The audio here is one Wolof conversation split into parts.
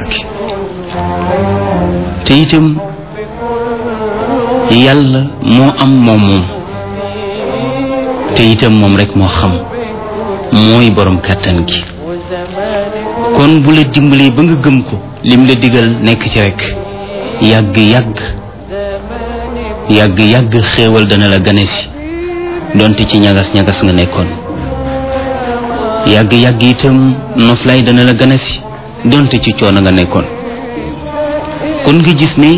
te itam yàlla moo am moom moom te itam moom rek moo xam mooy borom kàttan gi kon bu la dimbalee ba nga gëm ko lim la digal nekk ci rek yàgg yàgg yàgg yàgg xéewal dana la gane si donte ci ñagas ñagas nga nekkoon yàgg yàgg itam noflaay dana la gane si donte ci coono nga nekkoon kon nga gis ne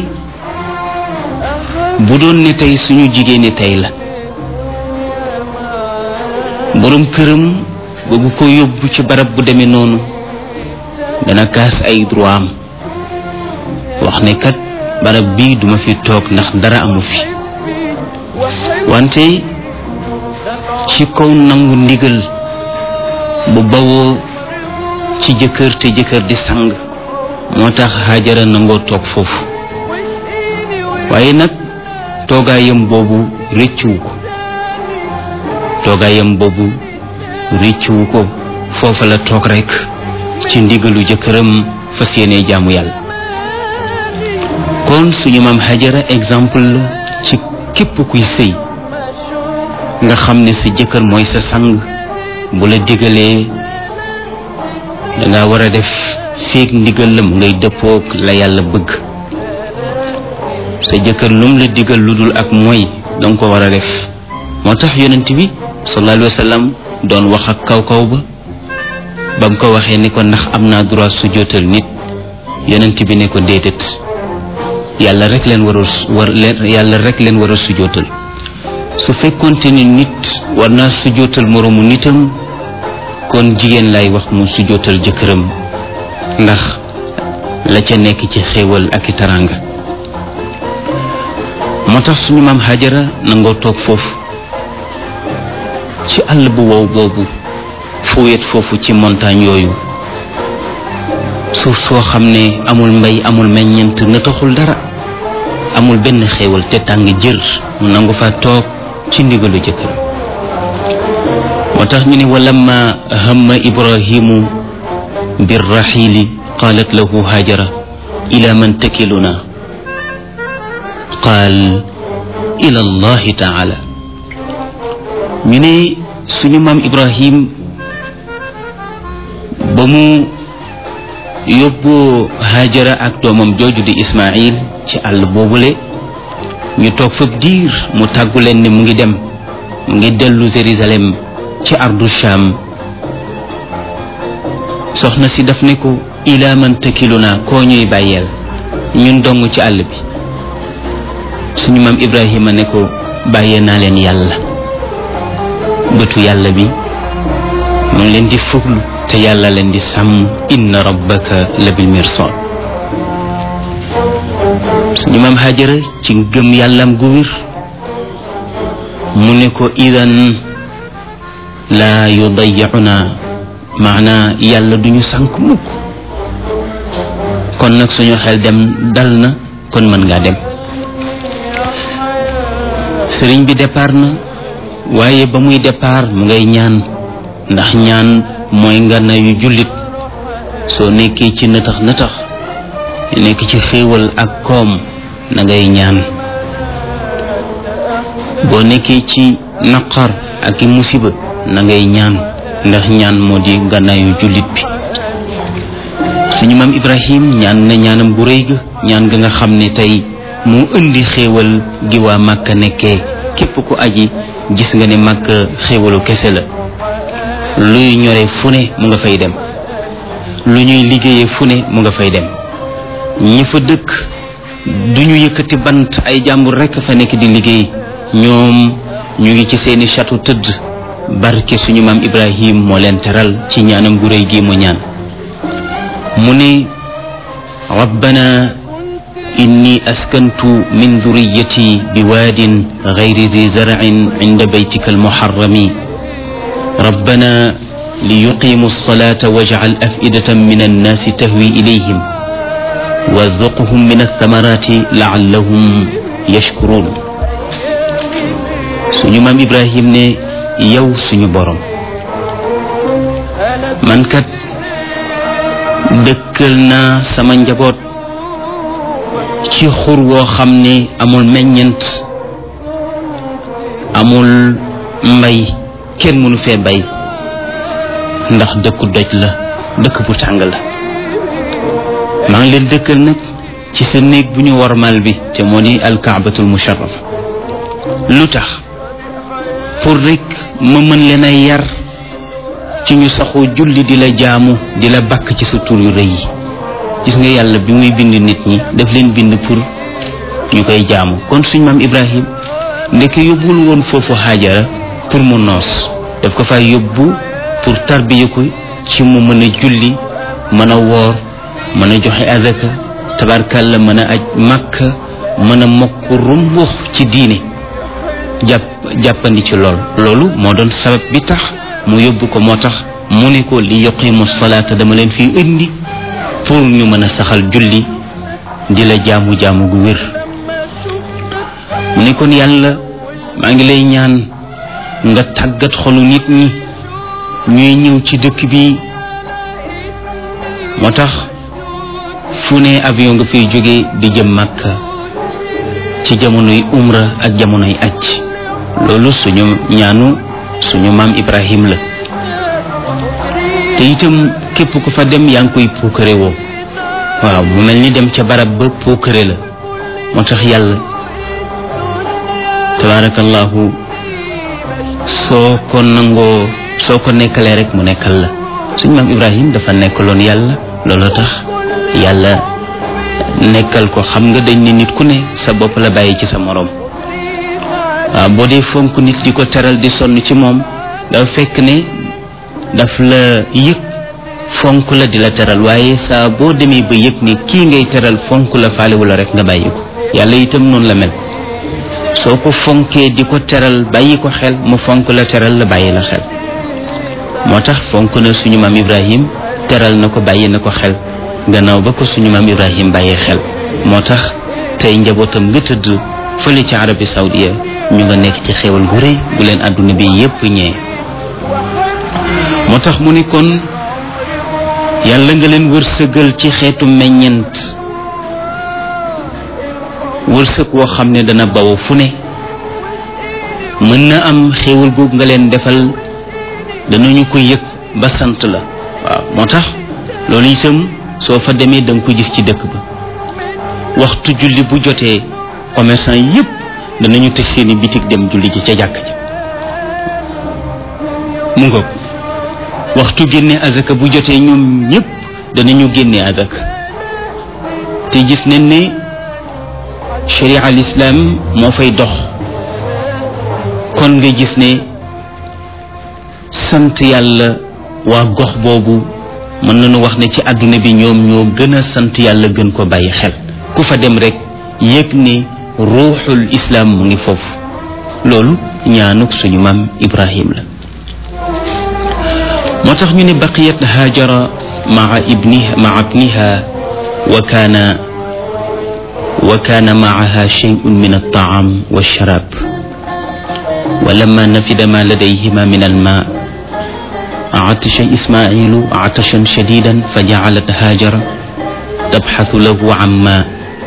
bu doon ne tey suñu jigéen ñi tey la borom këram bëgg ko yóbbu ci barab bu demee noonu dana kaas ay droit am wax ne kat barab bii duma fi toog ndax dara amu fi wante ci kaw nangu ndigal bu bawoo ci jëkkër te jëkkër di sang moo tax Hajara nangoo toog foofu waaye nag toogaayam boobu rëccuwu ko toogaayam boobu rëccuwu ko foofa la toog rekk ci ndigalu jëkkëram fas yéene jaamu yàlla kon suñu maam Hajara exemple la ci képp kuy sëy nga xam ne sa jëkkër mooy sa sang bu la digalee danga war a def feek ndigal la mu ngay dëppook la yàlla bëgg sa jëkkër lum la digal lu dul ak mooy danga ko war a def moo tax yonent bi sallallahu alayhi wa sallam doon wax ak kaw kaw ba ba mu ko waxee ni ko ndax am naa droit sujjóotal nit yonent bi ne ko déedéet yàlla rek leen war a war leen yàlla rek leen war a sujjóotal su fekkonte ni nit war naa sujjóotal moroomu nitam kon jigéen lay wax mu sujjóotal jëkkëram ndax la ca nekk ci xéewal ak i taranga moo tax suñu maam Hajara nangoo toog foofu ci àll bu wow boobu fu wet foofu ci montagne yooyu suuf soo xam ne amul mbay amul meññent na taxul dara amul benn xéewal te tàng jër mu nangu fa toog ci ndigalu jëkkër moo tax ñu ne walamma hamma ibrahimu birraxiili qaalat lahu hajara ila man takiluna qaal ila allahi taala ñu ne suñu maam ibrahim ba mu yóbboo hajara ak doomam jooju di ismail ci àll boobule ñu toog fab diir mu tàggu leen ne mu ngi dem mu ngi dellu Jérusalem ci ardu Sham soxna si daf ne ko ila man takiluna koo ñuy bàyyeel ñun dong ci àll bi suñu maam Ibrahima ne ko bàyyee naa leen yàlla bëtu yàlla bi mu ngi leen di fuglu te yàlla leen di sàmm inna rabbaka la bil mirsad suñu maam Hajara ci gëm yàllam gu wér mu ne ko idan laa yudayyicuna maanaa yàlla duñu sànk mukk kon nag suñu xel dem dal na kon mën ngaa dem sëriñ bi départ na waaye ba muy départ mu ngay ñaan ndax ñaan mooy nga nayu jullit soo nekkee ci nëtax nëtax nekk ci xéewal ak koom na ngay ñaan boo nekkee ci naqar ak i musiba na ngay ñaan ndax ñaan moo di gànnaayu jullit bi suñu maam ibrahim ñaan na ñaanam bu rëy ga ñaan ga nga xam ne tey moo indi xéewal gi waa màkka nekkee képp ku aji gis nga ne màkka xéewalu kese la luy ñore fu ne mu nga fay dem lu ñuy liggéeyee fu ne mu nga fay dem ñi fa dëkk duñu yëkkati bant ay jàmbur rekk fa nekk di liggéey ñoom ñu ngi ci seeni château tëdd barke suñu maam ibrahim moo leen teral ci ñaanam gu réy gi mu ñaan mu ne rabbana inni askantu min dhurriyyati biwaadin ghayri dhi zar'in 'inda baytika almuharrami rabbana liyuqimu as-salata waj'al af'idatan min an-nasi tahwi ilayhim warzuqhum min ath-thamarati la'allahum yashkurun suñu maam ibrahim ne yow suñu borom man kat dëkkal naa sama njaboot ci xur woo xam ne amul meññent amul mbay kenn mënu fee bay ndax dëkku doj la dëkk bu tàng la maa ngi leen dëkkal nag ci sa néeg bu ñu warmal bi te moo di alkaabatul musharrafa lu tax pour rek ma mën leen a yar ci ñu saxoo julli di la jaamu di la bakk ci sa tur yu rëy yi gis nga yàlla bi muy bind nit ñi daf leen bind pour ñu koy jaamu kon suñ maam ibrahim ndeke yóbbul woon foofu xaajara pour mu noos daf ko fay yóbbu pour tarbiya ko ci mu mën a julli mën a woor mën a joxe azaka tabarkalla mën a aj màkka mën a mokk rumbux ci diine jàpp jàppandi ci lool loolu moo doon sabab bi tax mu yóbbu ko moo tax mu ne ko li yuqimu salaata dama leen fii indi pour ñu mën a saxal julli di la jaamu jaamu gu wér mu ne kon yàlla maa ngi lay ñaan nga tàggat xolu nit ñi ñuy ñëw ci dëkk bi moo tax fu ne avion nga fiy jóge di jëm Makka ci jamonoy umra ak jamonoy aj loolu suñu ñaanu suñu maam Ibrahim la te itam képp ku fa dem yaa ngi koy puukare woo waaw mu mel ni dem ca barab ba puukare la moo tax yàlla tabaarakallahu soo ko nangoo soo ko nekkalee rek mu nekkal la suñu maam Ibrahim dafa nekkaloon yàlla loolu tax yàlla nekkal ko xam nga dañ ne nit ku ne sa bopp la bàyyi ci sa moroom waaw boo dee fonk nit di ko teral di sonn ci moom dafa fekk ne daf la yëg fonk la di la teral waaye saa boo demee ba yëg ne kii ngay teral fonk la faalewu la rek nga bàyyi ko yàlla itam noonu la mel soo ko fonkee di ko teral bàyyi ko xel mu fonk la teral la bàyyi la xel moo tax fonk na suñu maam Ibrahim teral na ko bàyyi na ko xel gannaaw ba ko suñu maam Ibrahim bàyyi xel moo tax tey njabootam nga tëdd fële ci Arabie Saoudia ñu nga nekk ci xéewal gu rëy bu leen àdduna bi yépp ñee moo tax mu ni kon yàlla nga leen wërsëgal ci xeetu meññent wërsëg woo xam ne dana baw fu ne mën na am xéewal googu nga leen defal danañu ko yëg ba sant la waaw moo tax loolu itam soo fa demee da nga ko gis ci dëkk ba waxtu julli bu jotee commerçant yépp danañu tëj seeni bitig dem julli ji ca jàkk ji mu ngoog waxtu génne azaka bu jotee ñoom ñépp danañu génne azaka te gis nañ ne sharia al islam moo fay dox kon nga gis ne sant yàlla waa gox boobu mën nañu wax ne ci àdduna bi ñoom ñoo gën a sant yàlla gën ko bàyyi xel ku fa dem rek yëg ne ruuxul islam mu ngi foofu loolu ñaanuk suñu maam ibrahim la moo tax ñu ne baqiyat haajara maa ibniha maa ibniha wa kaana wa kaana maaha shay'un min altaam walsharab ولما نفد ما لديهما من الماء عطش إسماعيل عطشا شديدا فجعلت هاجر تبحث له عن ماء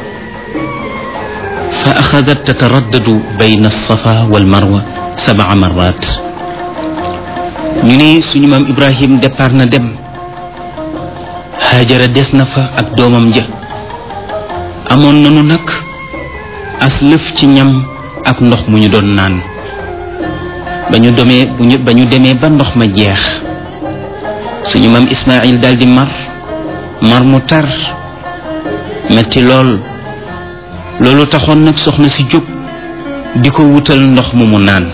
فأخذت تتردد بين الصفا والمروة سبع مرات ñu ne suñu maam Ibrahim départ na dem Hajara des na fa ak doomam ja amoon nanu nag as lëf ci ñam ak ndox mu ñu doon naan ba ñu demee bu ñu ba ñu demee ba ndox ma jeex suñu maam Ismaïl daal di mar mar mu tar metti lool loolu taxoon nag soxna si jóg di ko wutal ndox mu mu naan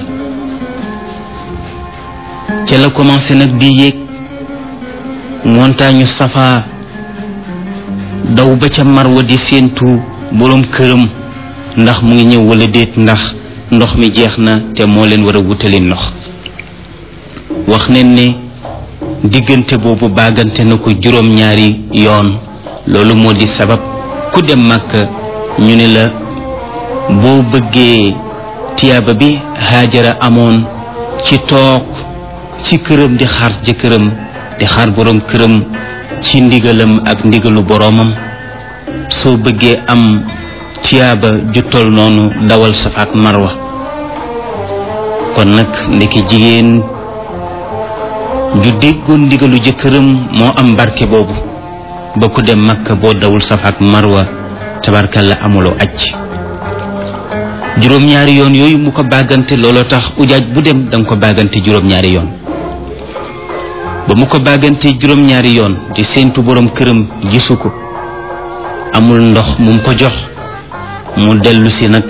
ca la commencé nag di yéeg montagne safa daw ba ca marwa di séentu boroom këram ndax mu ngi ñëw wala déet ndax ndox mi jeex na te moo leen war a wutali ndox wax nañ ne diggante boobu baagante na ko juróom-ñaari yoon loolu moo di sabab ku dem màkk ñu ne la boo bëggee tiyaaba bi haajara amoon ci toog ci këram di xaar jëkkëram di xaar borom këram ci ndigalam ak ndigalu boroomam soo bëggee am tiyaaba ju tol noonu dawal safa ak marwa kon nag ndeke jigéen ju déggoon ndigalu jëkkëram moo am barke boobu ba ku dem makka boo dawul safa ak marwa tabarkalla amuloo aj juróom-ñaari yoon yooyu mu ko bàggante looloo tax ujaaj bu dem danga ko bàggante juróom-ñaari yoon ba mu ko bàggante juróom-ñaari yoon di séentu borom këram gisu ko amul ndox mu ko jox mu dellu si nag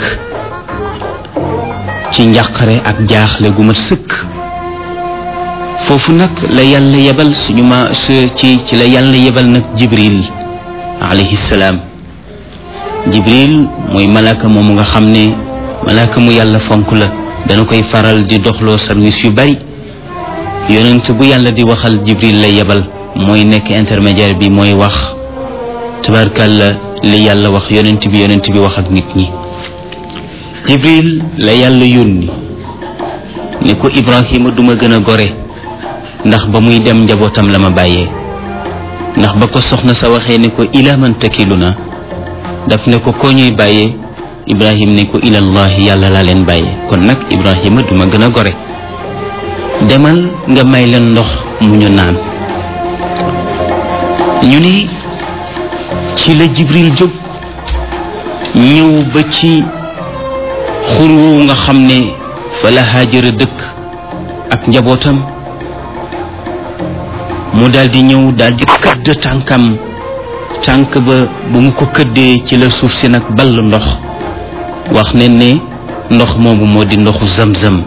ci njàqare ak jaaxle gu mat sëkk foofu nag la yàlla yebal suñu ma ci ci la yàlla yebal nag jibril alayhi salaam jibril mooy malaaka moomu nga xam ne malaaka mu yàlla fonk la dana koy faral di doxloo service yu bari yonent bu yàlla di waxal jibril lay yebal mooy nekk intermédiaire bi mooy wax tabarkàlla li yàlla wax yonent bi yonent bi wax ak nit ñi jibril la yàlla yónni ne ko ibrahima duma gën a gore ndax ba muy dem njabootam la ma bàyyee ndax ba ko soxna sa waxee ne ko ila man takilu na daf ne ko koo ñuy bàyyee ibrahim ne ko ilallahi yàlla laa leen bàyyee kon nag ibrahima duma gën a gore demal nga may leen ndox mu ñu naan ñu ni ci la jibril jóg ñëw ba ci xur woowu nga xam ne fa la haajara dëkk ak njabootam mu daldi ñëw daldi këdd tànkam tànk ba bu mu ko këddee ci la suuf si nag ball ndox wax ne ne ndox moomu moo di ndoxu zamzam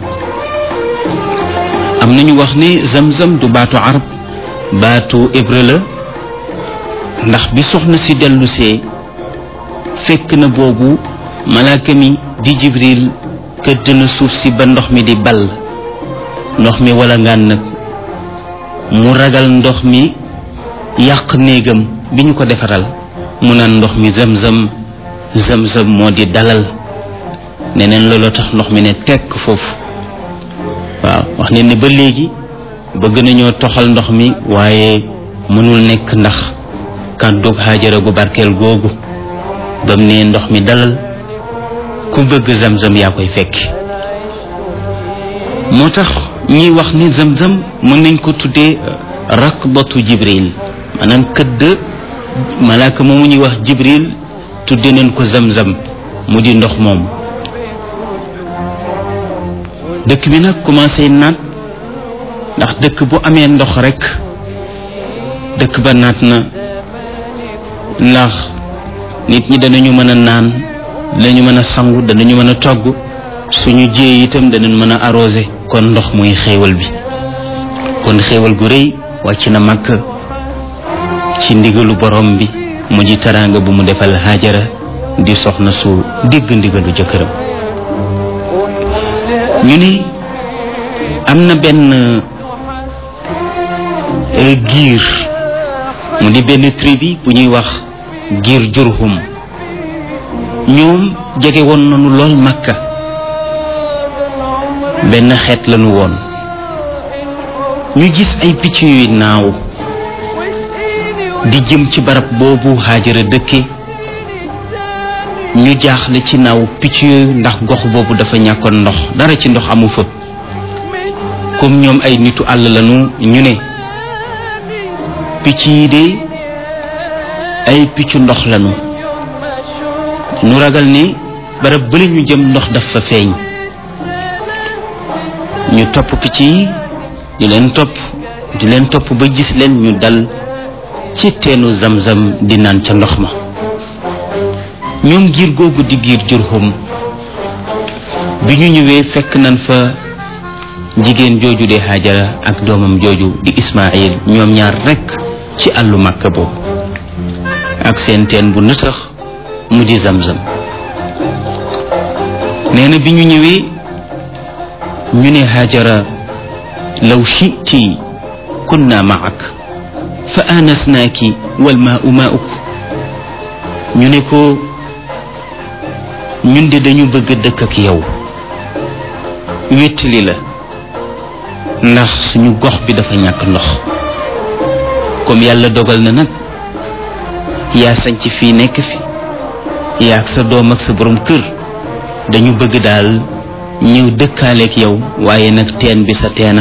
am nañu wax ne zamzam du baatu arab baatu hébreu la ndax bi soxna si dellusee fekk na boobu malaaka mi di jibril këdd na suuf si ba ndox mi di ball ndox mi wala ngaan nag mu ragal ndox mi yàq néegam bi ñu ko defaral mu naan ndox mi zamzam zamzam moo di dalal neneen looloo tax ndox mi ne tekk foofu waaw wax ne ne ba léegi bëgg nañoo toxal ndox mi waaye mënul nekk ndax kàddug xaajara gu barkeel googu bam ne ndox mi dalal ku bëgg zamzam yaa koy fekki moo tax ñuy wax ni zamzam mën nañ ko tuddee rakbatu jibril maanaam këdd malaaka moomu ñuy wax jibril tudde nañ ko zamzam mu di ndox moom dëkk bi nag commencé naat ndax dëkk bu amee ndox rekk dëkk ba naat na ndax nit ñi danañu mën a naan danañu mën a sangu danañu mën a togg suñu jiyee itam danañ mën a arrosé kon ndox muy xéewal bi kon xéewal gu rëy wàcc na màkk ci ndigalu borom bi mu ji taraanga bu mu defal Haajara di soxna su dégg ndigalu jëkkëram ñu ni am na benn giir mu di benn tribu bu ñuy wax giir jurhum ñoom jege woon nañu lool Makka benn xeet lañu woon ñu gis ay picc yuy naaw di jëm ci barab boobu Haajara dëkke ñu jaaxle ci naaw picc yooyu ndax gox boobu dafa ñàkkoon ndox dara ci ndox amu fa comme ñoom ay nitu àll lañu ñu ne picc yi de ay piccu ndox lañu ñu ragal ni barab bële ñu jëm ndox daf fa feeñ ñu topp picc yi di leen topp di leen topp ba gis leen ñu dal ci teenu zamzam di naan ca ndox ma ñoom giir googu di giir jurhum bi ñu ñëwee fekk nañ fa jigéen jooju di Haajara ak doomam jooju di Ismaayil ñoom ñaar rekk ci àllu Màkka boobu ak seen teen bu nëtëx mu di zamzam nee na bi ñu ñëwee ñu ne Haajara law shiti kunna maak fa anasnaaki wal maau mauk ñu ne ko ñun de dañu bëgg dëkk ak yow wéttali la ndax suñu gox bi dafa ñàkk ndox comme yàlla dogal na nag yaa sañ ci fii nekk fi yaa ak sa doom ak sa borom kër dañu bëgg daal ñëw dëkkaaleeg yow waaye nag teen bi sa teena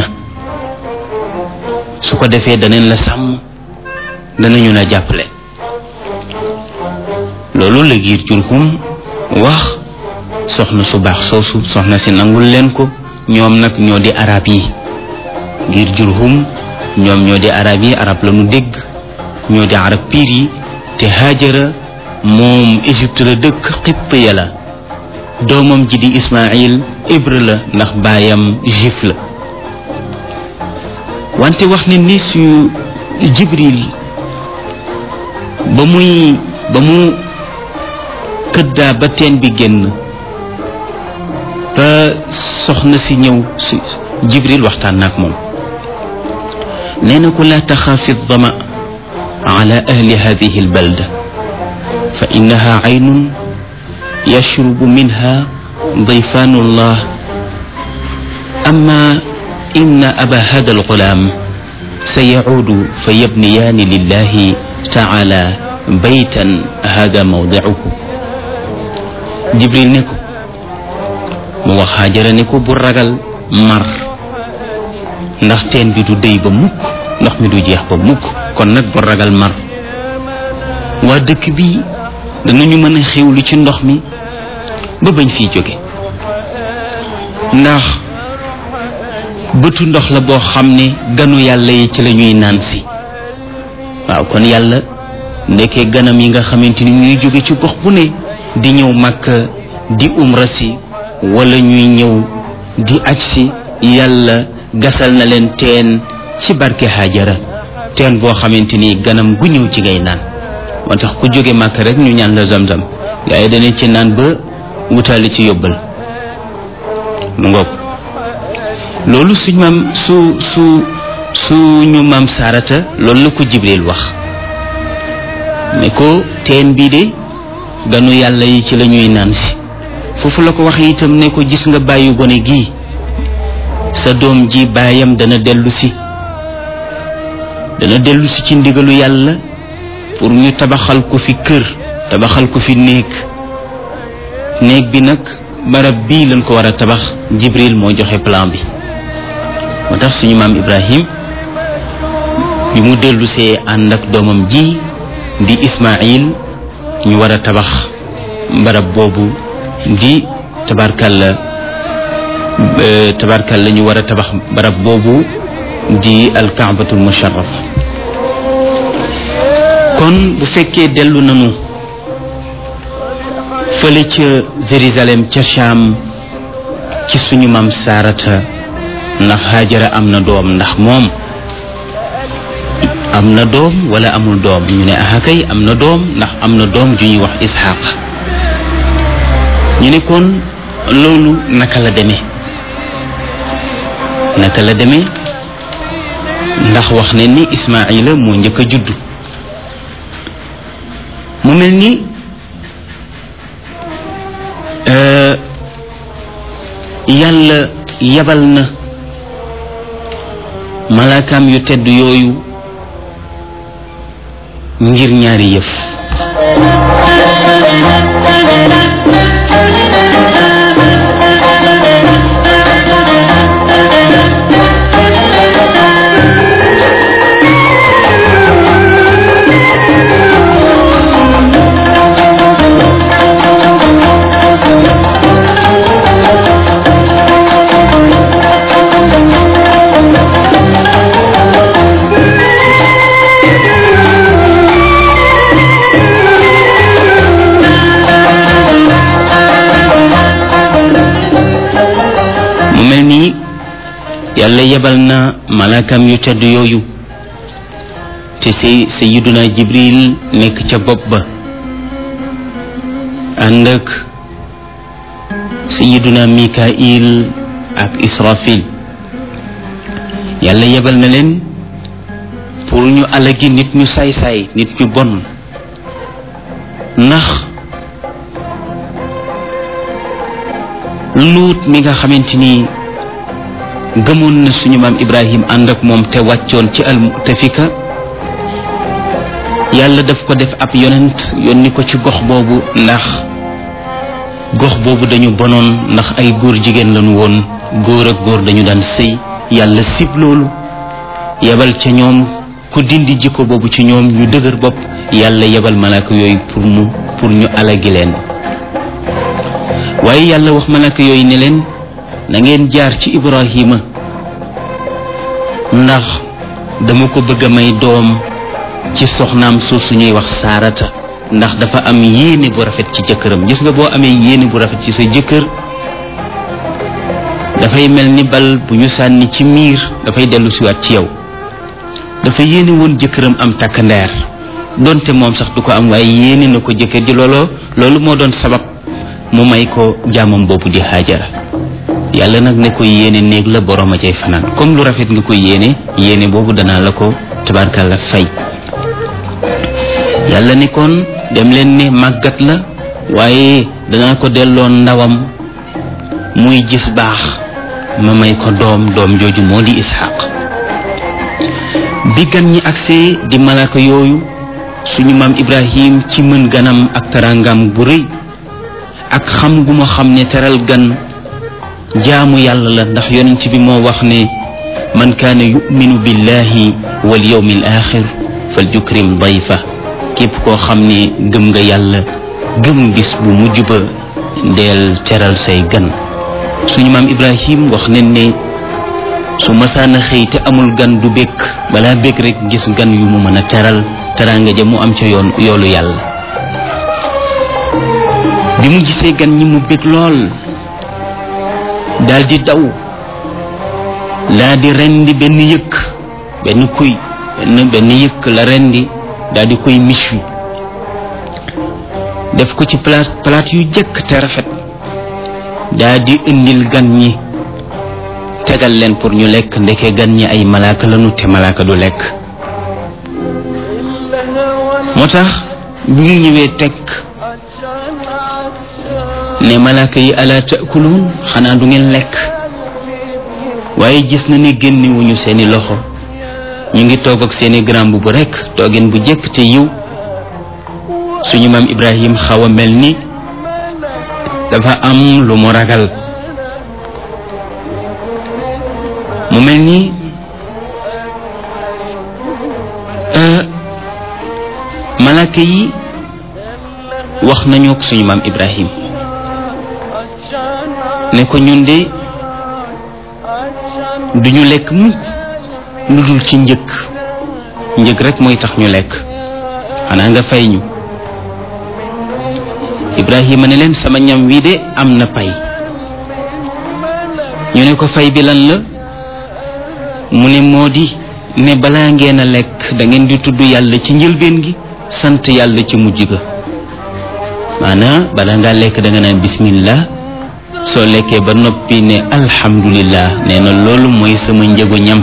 su ko defee danañ la sàmm danañu la jàppale loolu la giir jurhum wax soxna su baax soosu soxna si nangul leen ko ñoom nag ñoo di arab yi giir jurhum ñoom ñoo di arab yi arab la nu dégg ñoo di arab piir yi te haajara moom Égypte la dëkk xipp ya la doomam ji di Ismaïl hébreu la ndax baayam juif la wante wax ne ni su Jibril ba muy ba mu këddaa ba teen bi génn ba soxna si ñëw si Jibril waxtaan naak moom nee na ko laa taxaafi dama ala ahli hadihi albalda fa innaha aynun yashrubu minha ضيفان الله أما إن أبا هذا الغلام سيعود فيبنيان لله تعالى بيتا هذا موضعه جبريل نكو mu wax Haajara ne ko bu ragal mar ndax teen bi du déy ba mukk ndox mi du jeex ba mukk kon nag bu ragal mar waa dëkk bi danañu mën a xewlu ci ndox mi ba bañ fiy jóge ndax bëtu ndox la boo xam ne ganu yàlla yi ci la ñuy naan si waaw kon yàlla ndekkee ganam yi nga xamante ni ñuy jóge ci gox bu ne di ñëw màkk di umra si wala ñuy ñëw di aj si yàlla gasal na leen teen ci barke Haajara teen boo xamante ni ganam gu ñëw ci ngay naan moo tax ku jóge màkk rek ñu ñaan la zamzam gaa yi danañ ci naan ba wutaali ci yóbbal mu ngoog loolu suñ maam su su suñu maam saarata loolu la ko jibril wax ne ko teen bii de ganu yàlla yi ci la ñuy naan si foofu la ko wax itam ne ko gis nga bàyyi gone gii sa doom ji baayam dana dellu si dana dellu si ci ndigalu yàlla pour ñu tabaxal ko fi kër tabaxal ko fi néeg néeg bi nag barab bii lañ ko war a tabax jibril moo joxe plan bi moo tax suñu maam ibrahim bi mu dellu see ànd ak doomam ji di ismail ñu war a tabax barab boobu di tabarkalla tabarkalla ñu war a tabax barab boobu di alkaabatul musharraf kon bu fekkee dellu nanu fële ca Jérusalem ca Cham ci suñu maam saarata ndax Haajara am na doom ndax moom am na doom wala amul doom ñu ne aha kay am na doom ndax am na doom ju ñuy wax Isxaaq ñu ne kon loolu naka la demee naka la demee ndax wax ne ni Ismaayila moo njëkk a juddu mu mel ni yàlla yabal na malaakaam yu tedd yooyu ngir ñaari yëf mu mel nii yàlla yebal na malaakam yu tedd yooyu te say sayiduna jibril nekk ca bopp ba ànd ak sayiduna mikail ak israfil yàlla yebal na leen pour ñu alagi nit ñu saay-saay nit ñu bon ndax luut mi nga xamante ni gëmoon na suñu maam ibrahim ànd ak moom te wàccoon ci al mutafika yàlla daf ko def ab yonent yónni ko ci gox boobu ndax gox boobu dañu bonoon ndax ay góor jigéen lañu woon góor ak góor dañu daan sëy yàlla sib loolu yebal ca ñoom ku dindi jikko boobu ci ñoom ñu dëgër bopp yàlla yebal malaaka yooyu pour mu pour ñu alagi leen waaye yàlla wax malaaka yooyu ne leen na ngeen jaar ci Ibrahima ndax dama ko bëgg a may doom ci soxnaam suuf suñuy wax saarata ndax dafa am yéene bu rafet ci jëkkëram gis nga boo amee yéene bu rafet ci sa jëkkër dafay mel ni bal bu ñu sànni ci miir dafay dellu siwaat ci yow dafa yéene woon jëkkëram am takk ndeer donte moom sax du ko am waaye yéene na ko jëkkër ji looloo loolu moo doon sabab mu may ko jaamam boobu di Haajara yàlla nag ne ko yéene néeg la borom a cay fanaan comme lu rafet nga ko yéene yéene boobu danaa la ko tabarkàlla fay yàlla ne kon dem leen ne màggat la waaye danaa ko delloo ndawam muy gis baax ma may ko doom doom jooju moo di Isxaq bi gan ñi agsee di malaka yooyu suñu maam Ibrahim ci mën ganam ak tarangam bu rëy ak xam gu ma xam ne teral gan jaamu yàlla la ndax yonent bi moo wax ne man kaana yuminu billahi wal yawmi al axir fal yukrim dayfa képp koo xam ne gëm nga yàlla gëm bis bu mujj ba ndeel teral say gan suñu maam Ibrahim wax nañ ne su masaana xëy te amul gan du békk balaa békk rek gis gan yu mu mën a teral teraanga ja mu am ca yoon yoolu yàlla bi mu gisee gan ñi mu bég lool daldi daw laa di rendi benn yëkk benn kuy benn benn yëkk la rendi daldi koy mich wi def ko ci palaat palaat yu jëkk te rafet daldi indil gan ñi tegal leen pour ñu lekk ndeke gan ñi ay malaaka lañu te malaaka du lekk moo tax bi ñu ñëwee teg ne malaaka yi ala taakuluun xanaa du ngeen lekk waaye gis na ne génnewuñu seeni loxo ñu ngi toog ak seeni grand bu rekk toogeen bu jëkk te yiw suñu maam Ibrahim xaw a mel ni dafa am lu mu ragal mu mel ni malaaka yi wax nañu ak suñu maam Ibrahim ne ko ñun de duñu lekk mukk lu dul ci njëkk njëkk rek mooy tax ñu lekk xanaa nga fay ñu Ibrahima ne leen sama ñam wi de am na pay ñu ne ko fay bi lan la mu ne moo di ne balaa ngeen a lekk da ngeen di tudd yàlla ci njëlbeen gi sant yàlla ci mujj ga maanaam balaa ngaa lekk da nga naan bismillah soo lekkee ba noppi ne alhamdulillah nee na loolu mooy sama njëgu ñam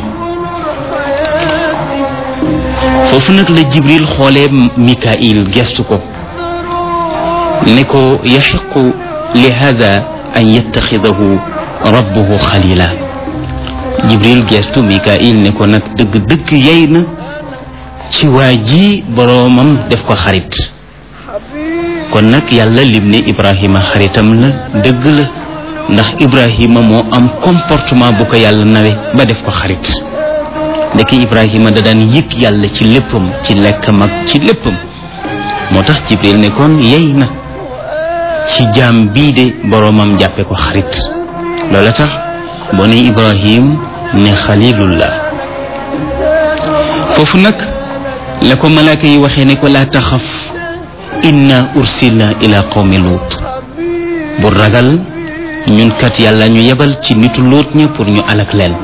foofu nag la jibril xoolee mikail gestu ko ne ko yaxiqu li hada an yattaxidahu rabbuhu xalila jibril gestu mikail ne ko nag dëgg dëgg yey na ci waa ji boroomam def ko xarit kon nag yàlla lim ne ibrahima xaritam la dëgg la ndax ibrahima moo am comportement bu ko yàlla nawe ba def ko xarit ndeke ibrahima da daan yëg yàlla ci léppam ci lekkam ak ci léppam moo tax jibril ne kon yey na ci jaam bii de boroomam jàppe ko xarit loola tax boo ne ibrahim ne xalilullah foofu nag la ko malaaka yi waxee ne ko laa taxaf inna ursilna ila qawmi luut bu ragal ñun kat yàlla ñu yebal ci nitu luut ña pour ñu alak leen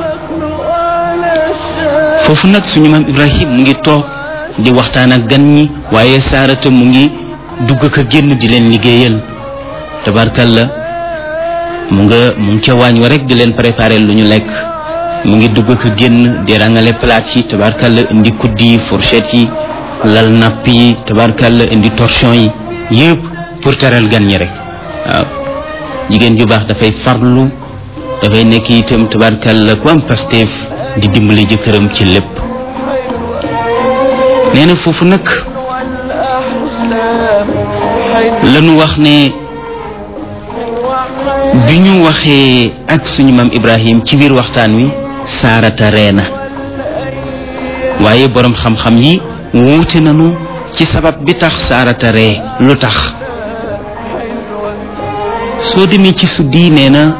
foofu nag suñu maam ibrahim mu ngi toog di waxtaan ak gan ñi waaye saarata mu ngi dugg ka génn di leen liggéeyal tabarkalla mu nga mu ngi ca waañ wa rek di leen préparer lu ñu lekk mu ngi dugg ka génn di rangale plate yi tabarkalla indi kuddi yi fourchette yi lal napp yi tabarkalla indi torchon yi yëpp pour teral gan ñi rek waaw jigéen ju baax dafay farlu dafay nekk itam tabarkalla ku am pasteef di dimbali jëkkëram ci lépp nee na foofu nag lanu wax ne bi ñu waxee ak suñu maam Ibrahim ci biir waxtaan wi saarata reena waaye boroom xam-xam yi wuute nañu ci sabab bi tax saarata ree lu tax soo demee ci suddi nee na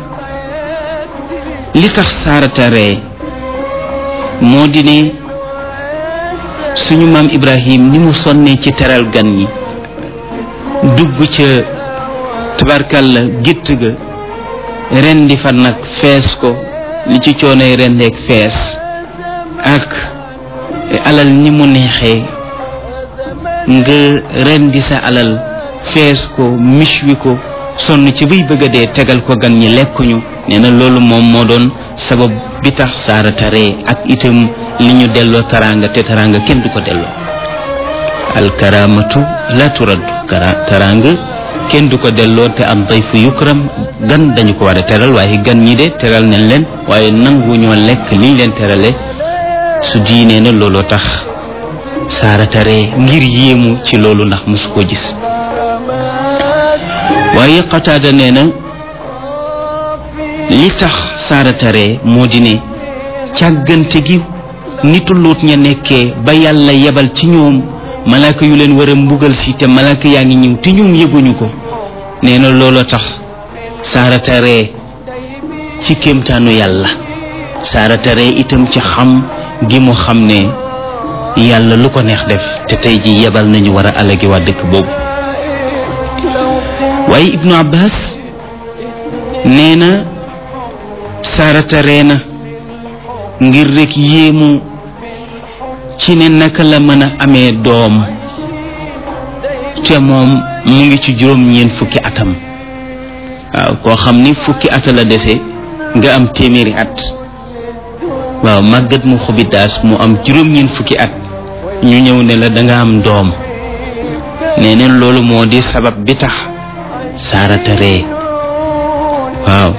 li tax saarata ree moo di ne suñu maam Ibrahim ni mu sonnee ci teral gan ñi dugg ca tabarkalla gétt ga rendi fa nag fees ko li ci coonay rendeek fees ak alal ni mu neexee nga rendi sa alal fees ko miche wi ko sonn ci bay bëgg a dee tegal ko gan ñi lekkuñu nee na loolu moom moo doon sabab bi tax saara taree ak itam li ñu delloo taraanga te taraanga kenn du ko delloo alkaramatu la turaddu kara taraanga kenn du ko delloo te am dayfu yukram gan dañu ko war a teral waaye gan ñi de teral nañ leen waaye nangu ñoo lekk liñ leen terale su diinee na looloo tax saara taree ngir yéemu ci loolu ndax mosu koo gis waaye qataada nee na li tax saara taree moo di ne càggante gi nitu luut ña nekkee ba yàlla yebal ci ñoom malaaka yu leen war a mbugal si te malaaka yaa ngi ñëw te ñoom yëguñu ko nee na looloo tax saara taree ci kéemtaanu yàlla saara taree itam ci xam gi mu xam ne yàlla lu ko neex def te tey ji yebal nañu war a alagi waa dëkk boobu waaye ibnu abbas nee na sarata reena ngir rek yéemu ci ne naka la mën a amee doom te moom mu ngi ci juróom ñeent fukki atam waaw koo xam ni fukki ata la dese nga am téeméeri at waaw màggat mu xubidaas mu am juróom ñeent fukki at ñu ñëw ne la da nga am doom nee neen loolu moo di sabab bi tax saarata ree waaw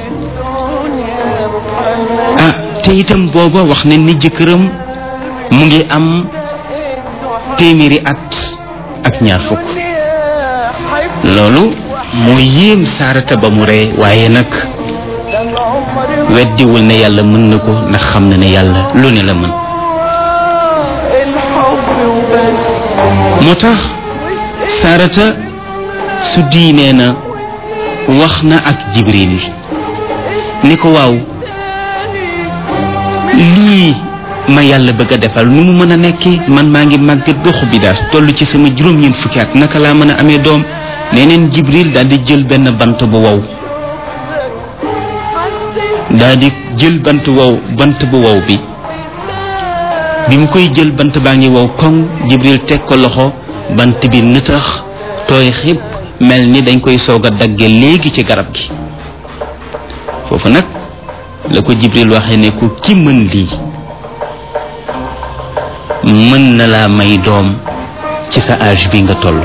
ah te itam booba wax ne ni jëkkëram mu ngi am téeméeri at ak ñaar fukk loolu moo yéem saarata ba mu ree waaye nag weddiwul ne yàlla mën na ko ndax xam na ne yàlla lu ne la mën moo tax saarata su diinee na wax na ak jibril ni ko waaw lii ma yàlla bëgg a defal nu mu mën a nekkee man maa ngi màggat ba xubidaas toll ci sama juróom-ñeent fukki at naka laa mën a amee doom nee neen jibril daal di jël benn bant bu wow daal di jël bant wow bant bu wow bi bi mu koy jël bant baa ngi wow koŋ jibril teg ko loxo bant bi nëtax tooy xib mel ni dañ koy soog a dagge léegi ci garab gi foofu nag la ko jibril waxee ne ku ki mën lii mën na laa may doom ci sa âge bi nga toll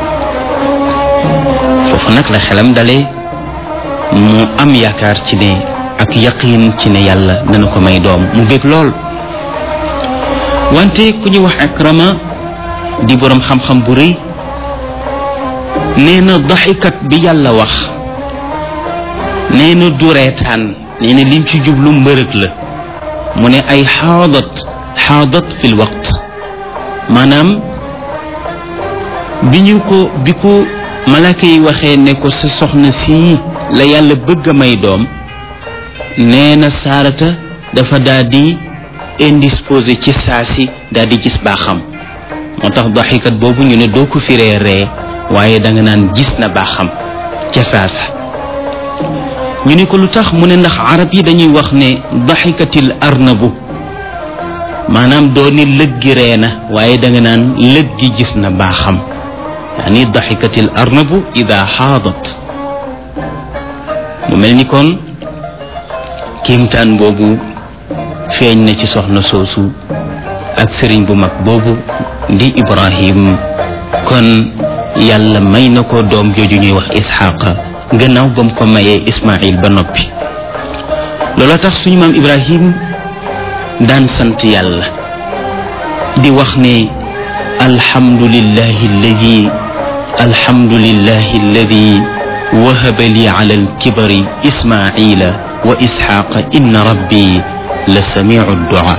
foofu nag la xelam dale mu am yaakaar ci ne ak yaqin ci ne yàlla dana ko may doom mu bég lool wante ku ñu wax akrama di boroom xam-xam bu rëy nee na daxikat bi yàlla wax nee na du reetaan nee na lim ci jublu mbërëg la mu ne ay xaadat xaadat fil waqt maanaam bi ñu ko bi ko malaaka yi waxee ne ko sa soxna sii la yàlla bëgg a may doom nee na saarata dafa daal di indisposé ci saasi daal di gis baaxam moo tax daxikat boobu ñu ne doo ko firee ree waaye da nga naan gis na baaxam ca saasa ñu ne ko lu tax mu ne ndax arab yi dañuy wax ne daxikatil arnabu maanaam doo ni lëggi ree na waaye da nga naan lëggi gis na baaxam yaani daxikatil arnabu ida xaadat mu mel ni kon kéemtaan boobu feeñ na ci soxna soosu ak sëriñ bu mag boobu di ibrahim kon yàlla may na ko doom jooju ñuy wax isxaqa gannaaw ba mu ko mayee ismail ba noppi loola tax suñu maam ibrahim daan sant yàlla di wax ne alhamdulillahi alladi alhamdulillahi alladi wahaba li ala alkibari ismaila wa isxaqa inna rabbi la samiu duaa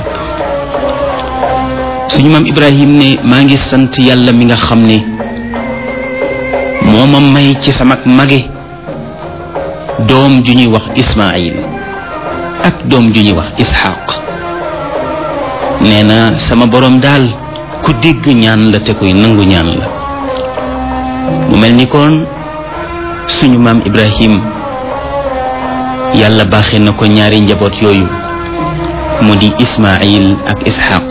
suñu maam ibrahim ne maa ngi sant yàlla mi nga xam ne moo ma may ci samak mage doom ju ñuy wax ismail ak doom ju ñuy wax isxaq nee na sama boroom daal ku dégg ñaan la te koy nangu ñaan la mu mel ni kon suñu maam ibrahim yàlla baaxee na ko ñaari njaboot yooyu mu di ismail ak isxaq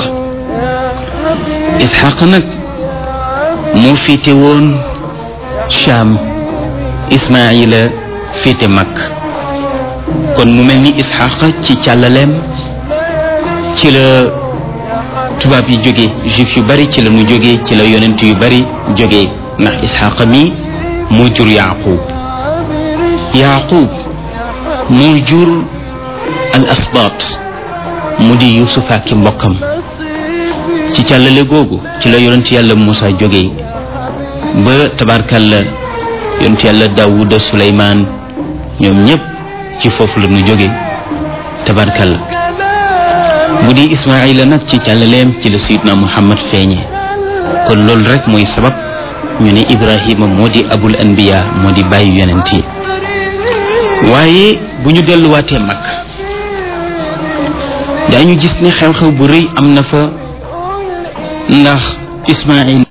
isxaq nag moo féete woon Cham ismaila féete mag kon mu mel ni isxaq ci càllaleem ci la tubaab yi jóge juif yu bari ci la nu jóge ci la yonent yu bari jóge ndax isxaq mi moo jur yaqub yaqub moo jur al asbaat mu di yusuf ak mbokkam ci càllale googu ci la yonent yàlla Muusa jóge ba tabarkalla yonent yàlla Daawuda Suleymaan ñoom ñépp ci foofu la ñu jóge tabarkalla bu di Ismaayila nag ci càllaleem ci la sayidna Muhammad feeñe kon loolu rek mooy sabab ñu ne Ibrahima moo di abul anbiya moo di bàyyi yonent yi waaye bu ñu delluwaatee mag daañu gis ne xew-xew bu rëy am na fa ndax Ismaayil